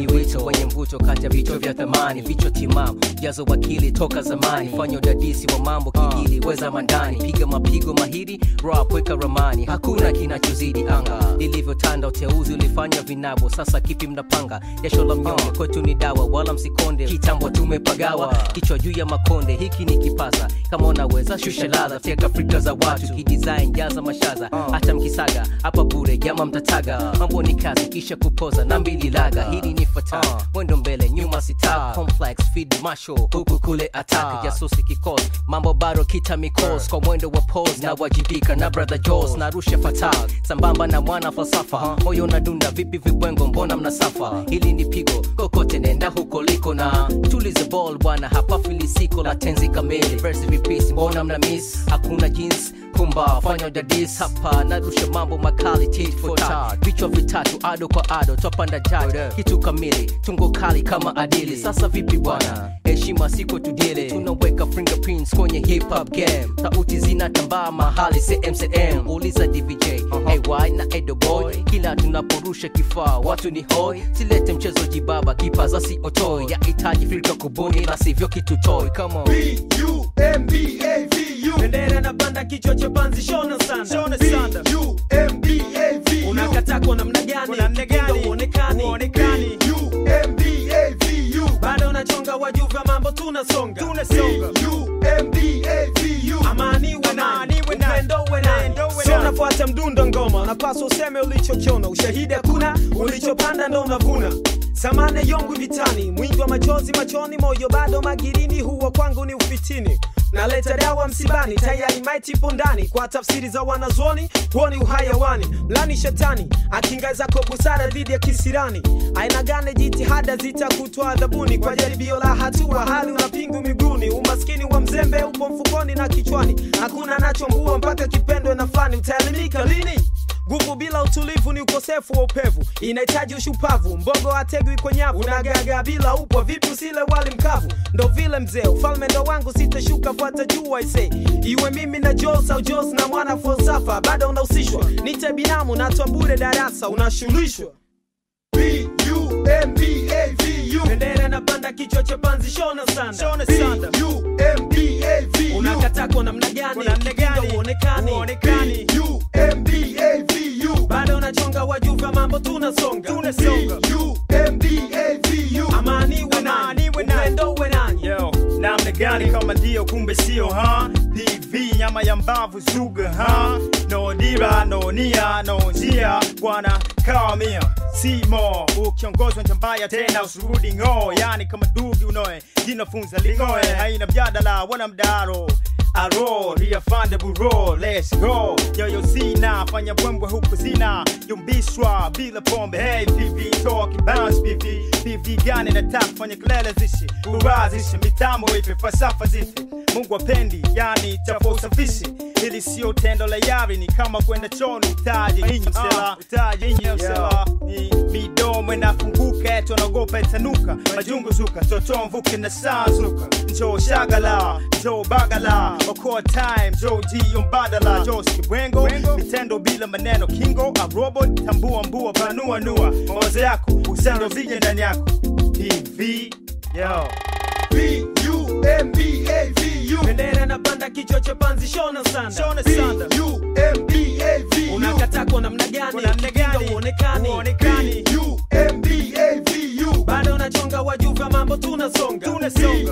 ni wito wenye mvuto kati ya vichwa vya thamani vichwa timamu jazo wakili toka zamani fanya udadisi wa mambo kigili weza mandani piga mapigo mahiri rap weka ramani hakuna kinachozidi anga lilivyotanda uteuzi ulifanya vinabo sasa kipi mnapanga jasho la mnyonge kwetu ni dawa wala msikonde kitambo tumepagawa kichwa juu ya makonde hiki ni kipaza kama unaweza shusha ladha teka afrika za watu kidesign jaza mashaza hata mkisaga hapa bure jama mtataga mambo ni kazi kisha kupoza na mbili laga hili ni fata mwendo mbele nyuma sita complex feed masho huku kule attack jasusi kikos mambo bado kita mikos kwa mwendo wa pose na wajibika na brother Jaws narusha fatal sambamba na mwana falsafa moyo na dunda vipi vibwengo mbona mnasafa hili ni pigo kokote nenda huko liko na tulize ball bwana hapa filisiko la tenzi kamili verse vipisi mbona mna miss hakuna jeans kumba fanya udadis hapa narusha mambo makali tit for tat vichwa vitatu ado kwa ado twapanda jaj kitu kamili tungo kali kama adili sasa vipi bwana heshima siko tudile tunaweka fingerprints kwenye hip hop game sauti zinatambaa mahali cmcm uliza dvj ay na edo boy kila tunaporusha kifaa watu ni hoi silete mchezo jibaba kipaza si otoi yahitaji filka kubuni la sivyo kitu toy come on B-U-M-B-A-V-U. bendera na banda kichwa cha panzi shona sanda B-U-M-B-A-V-U. unakata kwa namna gani Mtindo uonekani B-U-M-B-A-V-U. bado unachonga wajuva mambo tunasonga B-U-M-B-A-V-U. amani uwe nani upendo uwe nani sio unafuata mdundo ngoma unapaswa useme ulichokiona ushahidi hakuna ulichopanda ndo unavuna samane yongu vitani mwingi wa machozi machoni moyo bado magirini huwa kwangu ni ufitini naleta dawa msibani tayari maiti ipo ndani kwa tafsiri za wanazuoni huo ni uhayawani mlani shetani akinga zako busara dhidi ya kisirani aina gane jitihada zitakutwa adhabuni kwa jaribio la hatua hali una pingu miguuni umaskini wa mzembe upo mfukoni na kichwani hakuna nachombua mpaka kipendwe na fani utaelimika lini nguvu bila utulivu ni ukosefu wa upevu inahitaji ushupavu mbogo ategwi kwa nyavu unagaga bila upwa vipi usile wali mkavu ndo vile mzee ufalme ndo wangu sitashuka fuata juu aise iwe mimi na jos au jos na mwana falsafa bado unahusishwa nite binamu natwa bure darasa unashulishwa B-U-M-B-A-V-U. bendera na panda kichwa cha panzi shona sanda B-U-M-B-A-V-U. unakata kwa namna gani Mtindo uonekani B-U-M-B-A-V-U. bado unachonga wajuva mambo tunasonga B-U-M-B-A-V-U. amani uwe nani upendo uwe nani Yo, namna gani kama ndio kumbe sio ha pv nyama ya mbavu zuga ha no dira no nia no njia bwana kawamia simo ukiongozwa njambaya tena usurudi ng'oo yani kama dugi unoe jinafunza lingoe haina mjadala wala mdaro aro riafande buro let's go yoyo zina fanya bwembwe huku zina yumbishwa bila pombe hey pv talking bounce pv pv gani nataka fanya kelele zishi urazishe mitambo ipe falsafa zife mungu apendi yani chafa usafishi ili sio tendo la yari ni kama kwenda choni utaji inyi msela utaji inyi msela ni midomo inafunguka etu anaogopa itanuka majungu zuka toto mvuke na saa zuka njoo shagala njoo bagala okoa time njoo jio mbadala njoo skibwengo mitendo bila maneno kingo a robot tambua mbua panua nua mawazo yako usendo vije ndani yako pv yo B-U-M-B-A-V-U. bendera na panda kichwa cha panzi shona sanda Shona sanda B-U-M-B-A-V-U. unakata kwa namna gani Kwa namna gani? Mtindo uonekani Uonekani. B-U-M-B-A-V-U. bado unachonga wajuva mambo tunasonga tunasonga